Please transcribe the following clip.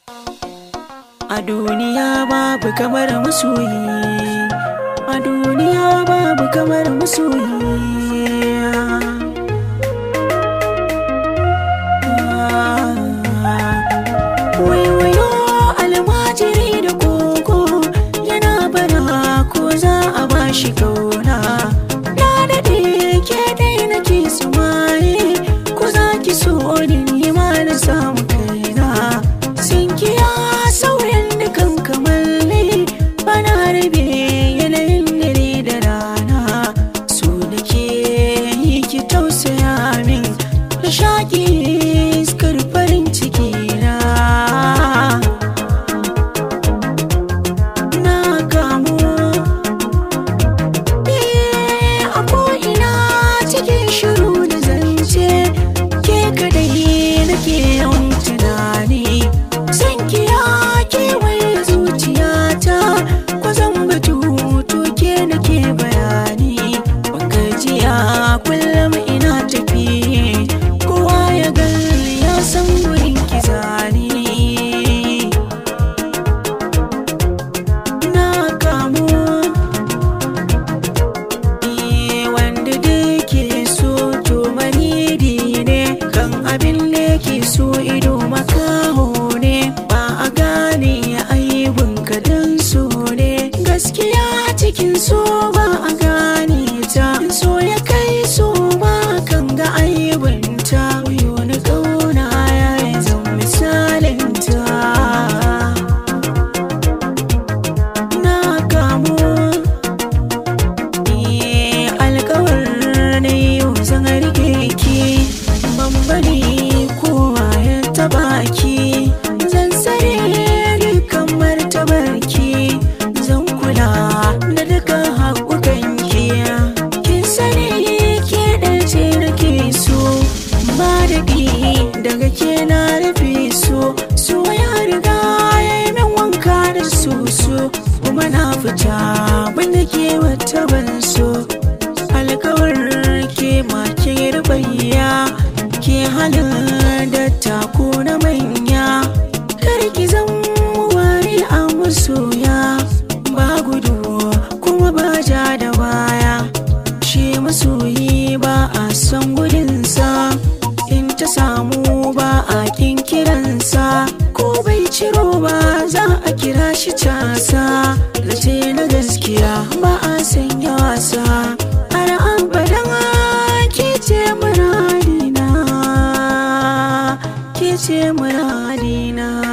A duniya babu kamar masoyi A duniya babu kamar masoyi Waiwayo almajiri da koko yana bara ko za a bashi kauna Na daɗe ke dai nake sumaye ko za ki so ni ni ma na samu kaina Sinkiya sauran dukan kamalle bana rabe yanayin dare da rana So da ke yi ki tausaya min na shaƙi iskar farin ciki na Na kamu Eh, a ko'ina cikin shiru da zance ke kadai nake yawan tunani san kiya kewaye zuciyata kwazon batu to ke nake bayani gajiya kullum ina tafi kowa ya gani ya san wurin ki zani na kamu Eh, wanda da ke so to manidi ne kan abin da ke so ido makaho ne ba a gane aibin ka dan so ne gaskiya cikin so ba a gane ta so ya kai so ba kan ga aibinta wayo na kauna ya yi zan misalinta na kamu Eh, alkawar na yau zan rike ki ban bari kowa ya taba ki zan tsare dukkan martabar ki zan kula da dukkan haƙuƙan ki kin sani ke ɗace nake so ba daɗi daga ke na rufe so so ya riga ya yi min wanka da soso kuma na fita banda ke wata ban so alkawar ke makin rubayya ke halin da tako na manya kar ki zan wari a masoya ba gudu kuma ba ja da baya shi masoyi ba a son gudunsa in ta samu ba a kin kiransa ko bai ciro ba za a kira shi casa zace na gaskiya ba a sanya wasa har abadan ke ce muradina ke ce muradina